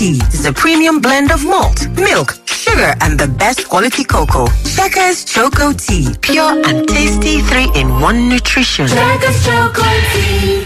is a premium blend of malt, milk, sugar, and the best quality cocoa. Checkers Choco Tea, pure and tasty three-in-one nutrition. Checkers Choco Tea.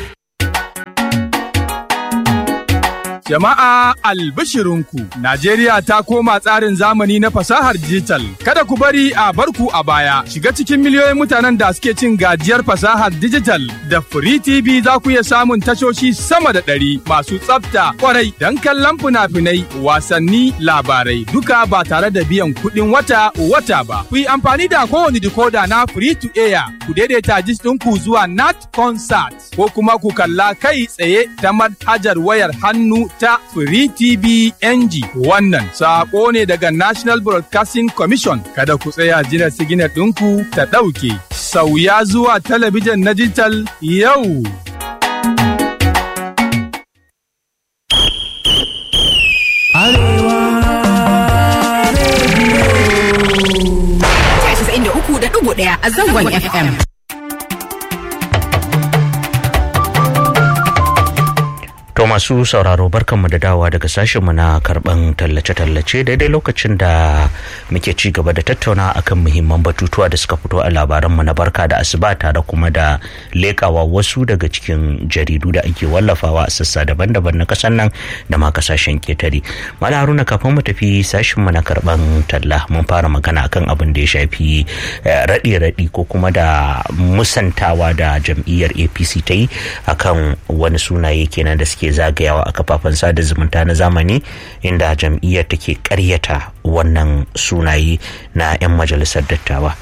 Jama'a albishirinku, Najeriya ta koma tsarin zamani na fasahar digital. Kada ku bari a barku a baya. Shiga cikin miliyoyin mutanen da suke cin gajiyar fasahar digital. Da Free TV za ku iya samun tashoshi sama da ɗari masu tsafta kwarai don kallon fina-finai, wasanni, labarai. Duka ba tare da biyan kuɗin wata wata ba. Ku yi amfani da kowane decoder na Free to Air. Ku daidaita jis ɗinku zuwa Nat Concert ko kuma ku kalla kai tsaye ta manhajar wayar hannu ta Free TV NG. Wannan saƙo ne daga National Broadcasting Commission. Kada ku tsaya jiran siginar ɗinku ta ɗauke. Sauya zuwa talabijin na digital yau. uku da ɗigo ɗaya a zangon FM. To masu sauraro barkanmu da dawa daga sashenmu na karban tallace-tallace daidai lokacin da muke ci gaba da tattauna akan muhimman batutuwa da suka fito a labaranmu na barka da asuba tare kuma da lekawa wasu daga cikin jaridu da ake wallafawa a sassa daban-daban na kasan nan da ma kasashen ketare. Mala Haruna kafin mu tafi sashenmu na karban talla mun fara magana akan abin da ya shafi raɗe-raɗi ko kuma da musantawa da jam'iyyar APC ta yi akan wani sunaye kenan da suke ke zagayawa a kafafen sada zumunta na zamani inda jam'iyyar take karyata wannan sunaye na 'yan majalisar dattawa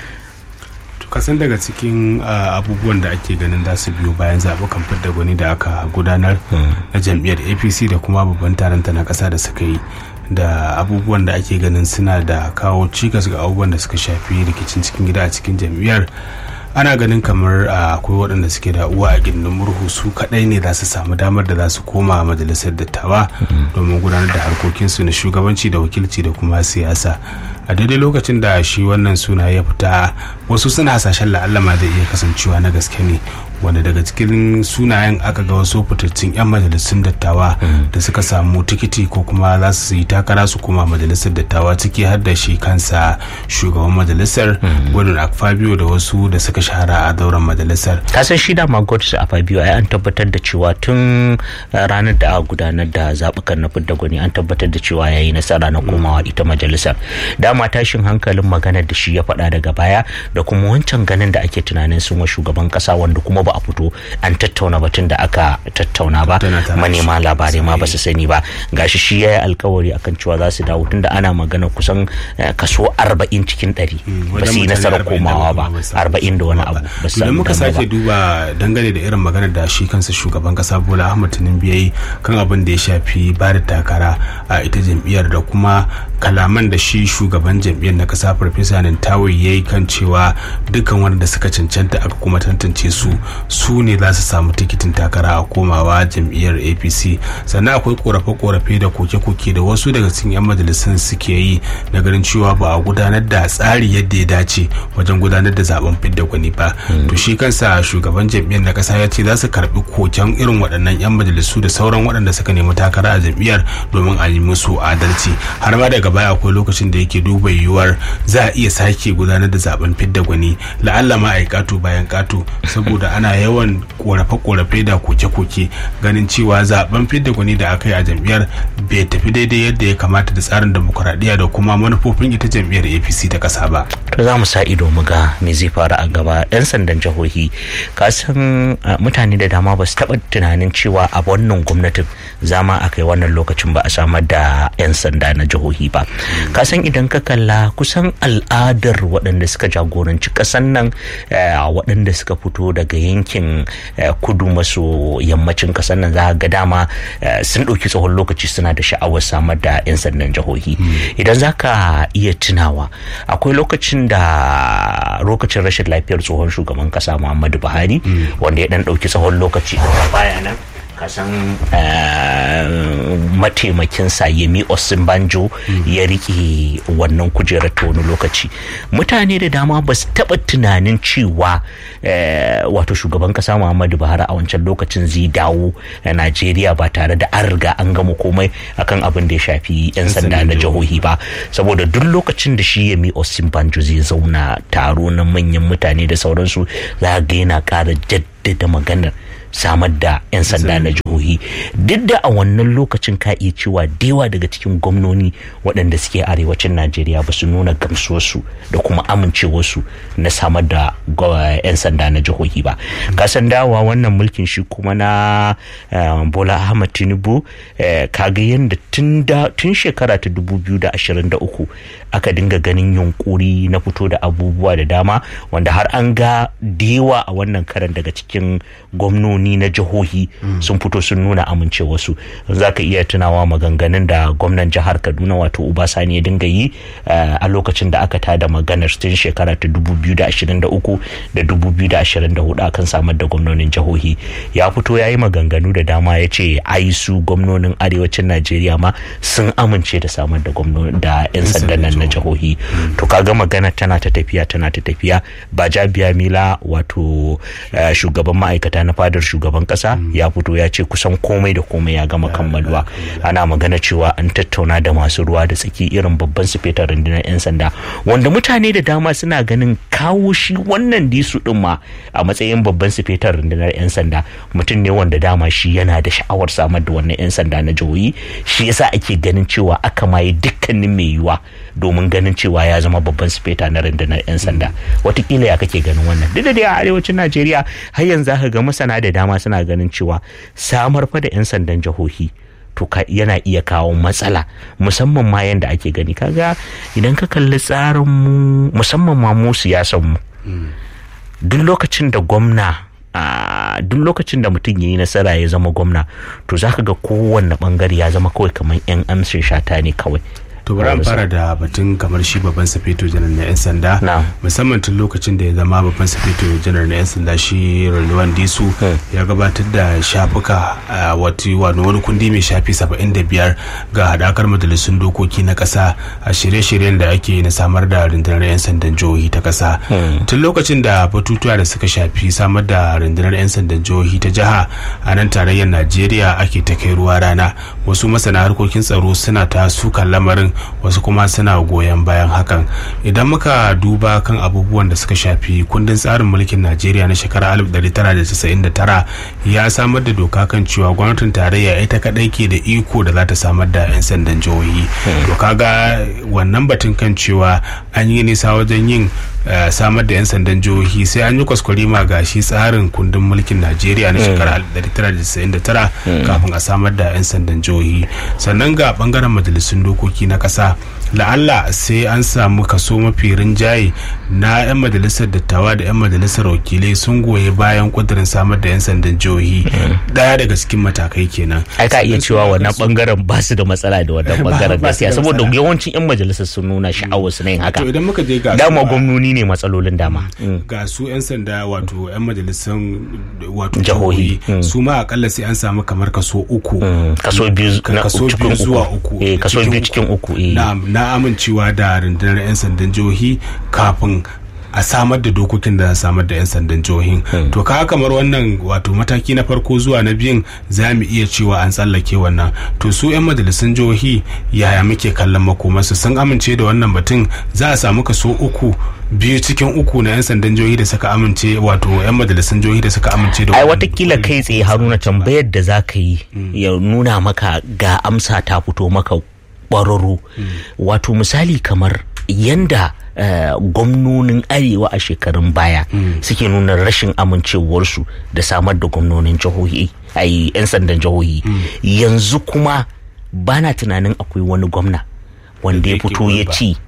kasan daga cikin abubuwan da ake ganin za su biyo bayan zaɓukan fidda gwani da aka gudanar na jam'iyyar apc da kuma babban taronta na ƙasa da suka yi da abubuwan da ake ganin suna da kawo cikas ga abubuwan da suka shafi rikicin cikin gida a cikin jam'iyyar ana ganin kamar akwai waɗanda suke da uwa a gindin murhu su kaɗai ne za su samu damar da za su koma majalisar dattawa domin gudanar da harkokinsu na shugabanci da wakilci da kuma siyasa a daidai lokacin da shi wannan suna ya fita wasu suna hasashen la'allama zai iya kasancewa na gaske ne wanda daga cikin sunayen aka ga wasu fitattun 'yan majalisun dattawa da suka samu tikiti ko kuma za su yi takara su koma majalisar dattawa ciki har da shi kansa shugaban majalisar gwadon akfabio da wasu da suka shahara a dauran majalisar kasan shi da magodis a fabio ai an tabbatar da cewa tun ranar da aka gudanar da zaɓukan na fidda gwani an tabbatar da cewa ya yi nasara na komawa ita majalisar dama tashin hankalin maganar da shi ya faɗa daga baya da kuma wancan ganin da ake tunanin sun wa shugaban ƙasa wanda kuma ba a fito an tattauna batun da aka tattauna ba manema labarai ma ba su sani ba gashi shi ya yi alkawari akan cewa za su dawo tunda ana magana kusan kaso 40 cikin 100 ba su yi nasarar komawa ba 40 da wani abu ba su idan muka sake duba dangane da irin maganar da shi kansa shugaban kasa bola ahmad tinubu ya yi kan abin da ya shafi ba da takara a ita jam'iyyar da kuma kalaman da shi shugaban jam'iyyar na kasa farfesa nintawi ya yi kan cewa dukkan wanda suka cancanta aka kuma tantance su su ne za su samu tikitin takara a komawa jam'iyyar apc sannan akwai korafe-korafe da koke-koke da wasu daga cikin 'yan majalisun suke yi na ganin cewa ba a gudanar da tsari yadda ya dace wajen gudanar da zaben fidda gwani ba to shi kansa shugaban jam'iyyar na kasa ya ce za su karbi koken irin waɗannan 'yan majalisu da sauran waɗanda suka nemi takara a jam'iyyar domin a yi musu adalci har ma daga baya akwai lokacin da yake duba yiwuwar za a iya sake gudanar da zaben fidda gwani la'alla ma a yi kato bayan kato saboda ana yawan korafe-korafe da koke-koke ganin cewa zaben fidda gwani da aka yi a jam'iyyar bai tafi daidai yadda ya kamata da tsarin demokuraɗiyya da kuma manufofin ita jam'iyyar apc ta ƙasa ba to za mu sa ido mu ga me zai faru a gaba yan sandan jihohi ka san mutane da dama ba su taɓa tunanin cewa a wannan gwamnatin zama a kai wannan lokacin ba a samar da yan sanda na jihohi ba ka san idan ka kalla kusan al'adar waɗanda suka jagoranci ƙasan nan waɗanda suka fito daga yankin kudu maso yammacin ƙasar nan za ga dama sun ɗauki tsawon lokaci suna da sha'awar samar da 'yan sandan jihohi idan za ka iya tunawa akwai lokacin da lokacin rashin lafiyar tsohon shugaban ƙasa muhammadu buhari wanda ya ɗan ɗauki tsawon lokaci a baya nan kasan mataimakinsa yemi osinbanjo ya rike wannan kujerar ta wani lokaci mutane da dama ba su taɓa tunanin cewa wato shugaban kasa muhammadu buhari a wancan lokacin zai dawo a najeriya ba tare da an riga an gama komai akan abin da ya shafi 'yan sanda na jihohi ba saboda duk lokacin da shi yemi osinbanjo zai zauna taro na manyan mutane da sauransu za ga yana ƙara jaddada maganar samar da 'yan sanda na jihohi duk da a wannan lokacin ka iya cewa dewa daga cikin gwamnoni waɗanda suke arewacin najeriya ba su nuna gamsuwarsu da kuma amincewarsu na samar da 'yan sanda na jihohi ba kasan dawa wannan mulkin shi kuma na bola ahmad tinubu kaga yadda tun shekara ta 2023 aka dinga ganin yunkuri na fito da abubuwa da dama wanda har an ga dewa a wannan karan daga cikin gwamnoni gwamnoni na jihohi sun fito sun nuna amincewarsu za ka iya tunawa maganganun da gwamnan jihar kaduna wato ubasani ya dinga yi a lokacin da aka tada maganar tun shekara ta 2023 da 2024 akan samar da gwamnonin jihohi ya fito ya yi maganganu da dama ya ce ai su gwamnonin arewacin najeriya ma sun amince da samar da da 'yan sandan nan na jihohi to kaga magana tana ta tafiya tana ta tafiya ba jabiya mila wato shugaban ma'aikata na fadar shugaban kasa ya fito ya ce kusan komai da komai ya gama kammaluwa ana magana cewa an tattauna da masu ruwa da tsaki irin babban sufetar rundunar 'yan sanda wanda mutane da dama suna ganin kawo shi wannan disu din ma a matsayin babban sufetar rundunar 'yan sanda mutum ne wanda dama shi yana da sha'awar samar da wannan 'yan sanda na jihohi shi yasa ake ganin cewa aka maye dukkanin mai yiwuwa domin ganin cewa ya zama babban sufeta na rundunar 'yan sanda watakila ya kake ganin wannan duk da dai a arewacin najeriya har yanzu aka ga masana da dama suna ganin cewa samar fa da 'yan sandan jihohi to yana iya kawo matsala musamman ma yadda ake gani kaga idan ka kalli tsarin mu musamman ma mu siyasan mu duk lokacin da gwamna duk lokacin da mutum ya yi nasara ya zama gwamna to zaka ga kowanne bangare ya zama kawai kamar 'yan amshin shata ne kawai to bari an fara da batun kamar shi babban safeto janar na 'yan sanda musamman tun lokacin da ya zama babban safeto janar na 'yan sanda shi Rilwan Disu ya gabatar da shafuka wata wani kundi mai shafi 75 ga hadakar majalisun dokoki na kasa a shirye-shiryen da ake na samar da rundunar 'yan sandan jihohi ta kasa tun lokacin da batutuwa da suka shafi samar da rundunar 'yan sandan jihohi ta jiha a nan tarayyar najeriya ake ta kai ruwa rana wasu masana harkokin tsaro suna ta sukan lamarin wasu kuma suna goyon bayan hakan idan muka duba kan abubuwan da suka shafi kundin tsarin mulkin najeriya na shekarar 1999 ya samar da doka kan cewa gwamnatin tarayya ita kadai ke da iko da za ta samar da 'yan sandan jihohi to kaga wannan batun kan cewa an yi nisa wajen yin samar da 'yan sandan jihohi sai an yi kwaskwari ma ga shi tsarin kundin mulkin najeriya na shekarar 1999 kafin a samar da 'yan sandan jihohi sannan ga bangaren majalisun dokoki na kasa la'alla sai an samu kaso mafi rinjaye na 'yan majalisar dattawa da 'yan majalisar wakilai sun goyi bayan kudirin samar da 'yan sandan jihohi daya daga cikin matakai kenan ai ka iya cewa wannan bangaren ba su da matsala da wannan bangaren gaskiya saboda yawancin 'yan majalisar sun nuna sha'awar su na yin haka to idan muka je ga dama gwamnoni ne matsalolin dama ga su 'yan sanda wato 'yan majalisar wato Jihohi. jihohi su ma akalla sai an samu kamar kaso uku kaso biyu na kaso cikin biyu zuwa uku uku eh kaso biyu cikin uku eh na, na amincewa da rundunar 'yan sandan jihohi kafin a samar da dokokin da za a samar da 'yan sandan jihohin to ka kamar wannan wato mataki na farko zuwa na biyun za mu iya cewa an tsallake wannan to su 'yan majalisun jihohi yaya muke kallon makomarsu sun amince da wannan batun za a samu kaso uku biyu cikin uku na 'yan sandan jihohi da suka amince wato 'yan majalisun jihohi da suka amince da ai wannan watakila kai tsaye haruna tambayar da za ka yi ya nuna maka ga amsa ta fito maka ƙwararru wato misali kamar yanda eh, gwamnonin arewa a shekarun baya suke nuna rashin amincewarsu da samar da gwamnonin jihohi ai 'yan sandan jihohi yanzu kuma bana tunanin akwai wani gwamna wanda ya yake fito ya goyi ci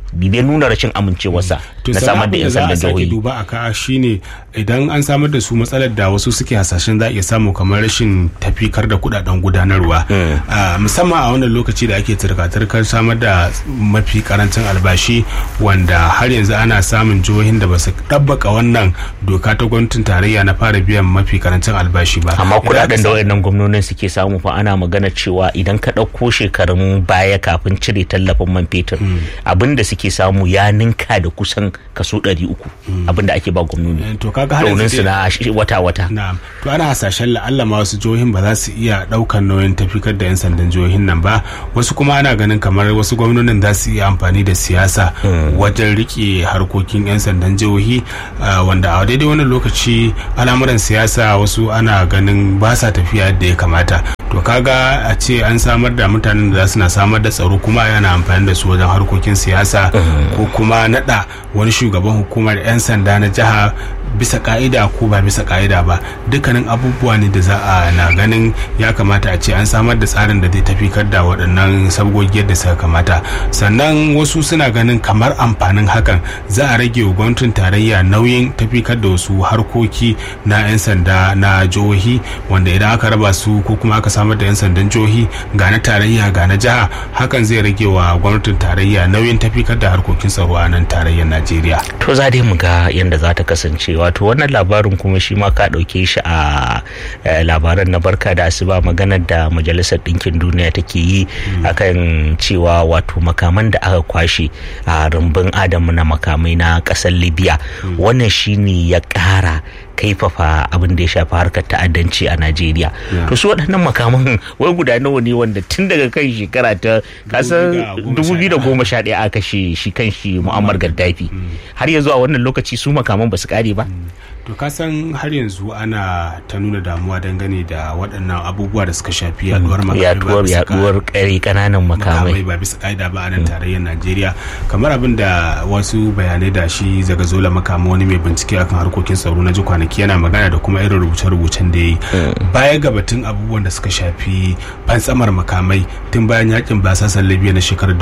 bai dai nuna rashin amincewarsa na samar da 'yan sandan za a sake jihohi duba a ka shine idan an samar da su matsalar da wasu suke hasashen za a iya samu kamar rashin tafikar da kudaden gudanarwa Ah, musamman a wannan lokaci da ake turka-turkar samar da mafi karancin albashi wanda har yanzu ana samun jihohin da ba su ɗabbaka wannan doka ta gwamnatin tarayya na fara biyan mafi karancin albashi ba amma Idan aka kudaden da sa- wayannan gwamnonin suke samu fa ana magana cewa idan ka ɗauko shekarun baya kafin cire tallafin man fetur abin da suke samu ya ninka da kusan kaso 300 abin da ake ba gwamnoni Eh, to kaga har yanzu raunin su dai- na shi- wata-wata Na'am. To ana hasashen la'alla ma wasu jihohin ba za su iya ɗaukar nauyin tafikar da 'yan sandan jihohin nan ba. Wasu kuma ana ganin kamar wasu gwamnonin za su iya amfani da siyasa wajen rike harkokin 'yan sandan jihohi ah, wanda a daidai wannan lokaci al'amuran siyasa wasu ana ganin ba sa tafiya yadda ya kamata. To kaga a ce an samar da mutanen da za su na samar da tsaro kuma yana amfani da su wajen harkokin siyasa ko kuma naɗa wani shugaban hukumar 'yan sanda na jiha bisa ka'ida ko ba bisa ka'ida ba dukkanin abubuwa ne da za a na ganin ya kamata a ce an samar da tsarin da zai tafikar da waɗannan sabgogi yadda suka kamata sannan wasu suna ganin kamar amfanin hakan za a rage wa gwamnatin tarayya nauyin tafikar da wasu harkoki na 'yan sanda na jihohi wanda idan aka raba su ko kuma aka samar da 'yan sandan jihohi ga na tarayya ga na jiha hakan zai rage wa gwamnatin tarayya nauyin tafikar da harkokin tsaro a nan tarayyar najeriya to za dai mu ga yadda za ta kasance wato wannan labarin kuma shi ma ka ɗauke shi a eh, labaran na barka da asuba maganar da majalisar ɗinkin duniya take yi akan cewa wato makaman da aka kwashe a rumbun adamu na makamai na ƙasar libya wannan shine ya ƙara kaifafa abin da ya shafi harkar ta'addanci a najeriya to su waɗannan makaman wai guda nawa ne wanda tun daga kan shekara ta kasan 2011 aka kashe shi kan shi mu'ammar gaddafi har yanzu a wannan lokaci su makaman ba su kare ba to ka san har yanzu ana ta nuna damuwa dangane da waɗannan abubuwa da suka shafi yaduwar makamai ba yaduwar bisa yaduwar kare kananan makamai makamai ba bisa ka'ida ba a nan tarayyar najeriya kamar abin da wasu bayanai da shi zagazola makama wani mai bincike akan harkokin tsaro na ji kwanaki yana magana da kuma irin rubuce-rubucen da ya yi baya ga batun abubuwan da suka shafi fantsamar makamai tun bayan yakin basasan libya na shekarar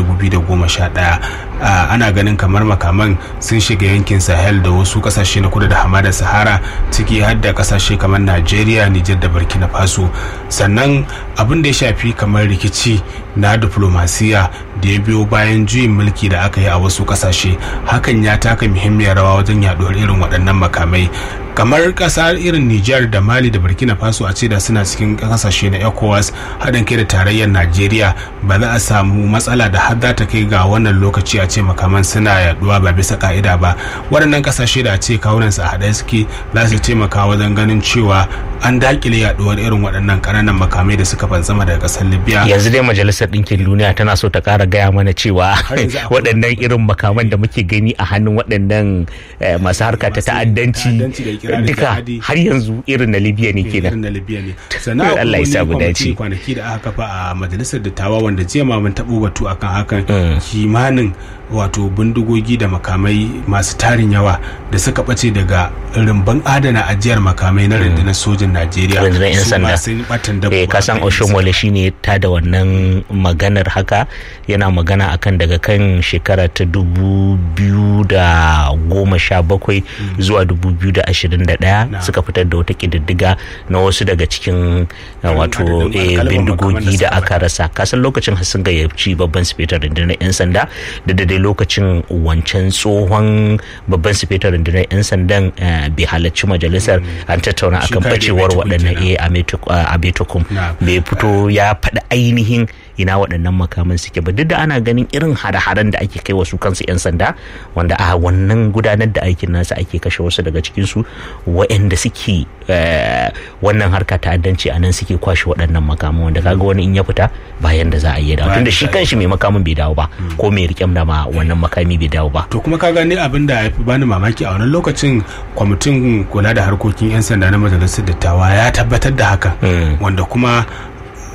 2011 ah, ana ganin kamar makaman sun shiga yankin sahel da wasu kasashe na kudu da hamada sahara ciki har da kasashe kamar najeriya nijar da burkina faso sannan abin da ya shafi kamar rikici na diplomasiya da ya biyo bayan juyin mulki da aka yi a wasu kasashe hakan ya taka muhimmiyar rawa wajen yaduwar irin waɗannan makamai kamar ƙasa irin Nijar da Mali da Burkina Faso a ce da suna cikin kasashe na ECOWAS haɗin kai da tarayyar Najeriya ba za a samu matsala da har za ta kai ga wannan lokaci a ce makaman suna yaduwa ba bisa ka'ida ba waɗannan kasashe da a ce kawunansu a haɗe suke za su taimaka wajen ganin cewa an dakile yaduwar irin waɗannan ƙananan makamai da suka fantsama daga ƙasar Libya yanzu dai majalisar ɗinkin duniya tana so ta ƙara gaya mana cewa yanzu akwai- waɗannan irin makaman da muke gani a hannun waɗannan eh, masu harka ta Masu ta'addanci ta'addanci da ikirarin duka jihadi. har yanzu irin na libya ne irin kenan na libya ne sannan akwai Allah ya sa mu wani dace. kwamiti kwanaki da aka kafa a majalisar dattawa wanda jiya ma mun taɓo batu akan hakan kimanin wato bindigogi da makamai masu tarin yawa da suka ɓace daga rumbun adana ajiyar makamai na rundunar sojin najeriya rundunar 'yan Su ma sanda sun ɓatan dabo eh kasan akan 'yan oshomole shine ta da wannan maganar haka yana magana akan daga kan shekara ta dubu biyu da goma sha bakwai zuwa dubu biyu da ashirin da ɗaya Na. suka fitar da wata ƙididdiga na wasu daga cikin uh, wato adadin eh, alƙalaman makaman bindigogi da da suka aka rasa kasan lokacin har sun gayyaci babban sifetar rundunar 'yan sanda da da dai lokacin wancan tsohon babban sifetar rundunar 'yan sandan eh, bai halarci majalisar an tattauna Shi akan Kade bacewar Abetukun waɗannan kenan. eh a Betukum Na. bai fito ya faɗi ainihin ina waɗannan makaman suke ba duk da ana ganin irin hare-haren da ake kai wasu kansu 'yan sanda wanda a wannan gudanar da aikin nasa ake kashe wasu daga cikinsu waɗanda suke eh, wannan harka ta'addanci a nan suke kwashe waɗannan makaman wanda kaga wani in ya fita bayan da za a yi dawo Bayan tunda da shi za a yi kanshi mai makamin bai dawo ba ko mai riƙem da ma wannan makami bai dawo ba to kuma ka gani abin da ya fi bani mamaki a wannan lokacin kwamitin kula da harkokin 'yan sanda na majalisar dattawa ya tabbatar da hakan Mm. wanda kuma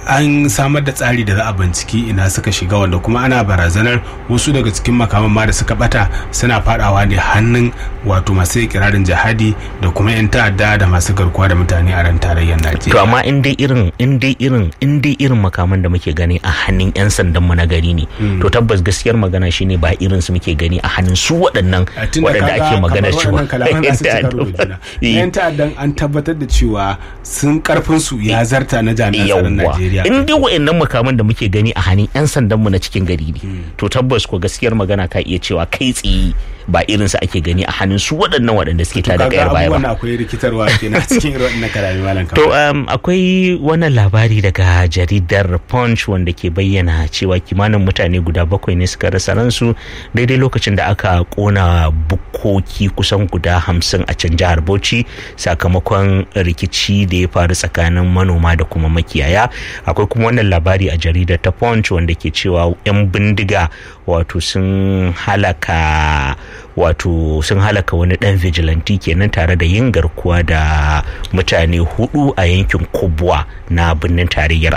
an samar da tsari da za a binciki ina suka shiga wanda kuma ana barazanar wasu daga cikin makaman ma da suka bata suna fadawa ne hannun wato masu ikirarin jihadi da kuma 'yan ta'adda da masu garkuwa da mutane a ran tarayyar najeriya to amma in dai irin in dai irin in dai irin makaman da muke gani a hannun 'yan sandan mu na gari ne to tabbas gaskiyar magana shine ba irin su muke gani a hannun su waɗannan waɗanda ake magana cewa yan ta'addan an tabbatar da cewa sun karfin su ya zarta na jami'an tsaron Najeriya in dai waɗannan makaman da muke gani a hannun 'yan sandan mu na cikin gari ne to tabbas ko gaskiyar magana ka iya cewa kai tsaye ba irin su ake gani a hannun su waɗannan waɗanda suke tada kayar baya ba akwai rikitarwa kenan cikin irin waɗannan kalami malam to akwai wannan labari daga jaridar punch wanda ke bayyana cewa kimanin mutane guda bakwai ne suka rasa ransu daidai lokacin da aka kona bukkoki kusan guda hamsin a can jihar bauchi sakamakon rikici da ya faru tsakanin manoma da kuma makiyaya akwai kuma wannan labari a jaridar ta punch wanda ke cewa 'yan bindiga wato sun halaka wato sun halaka wani dan vigilante kenan tare da yin garkuwa da mutane hudu a yankin kubwa na birnin tarayyar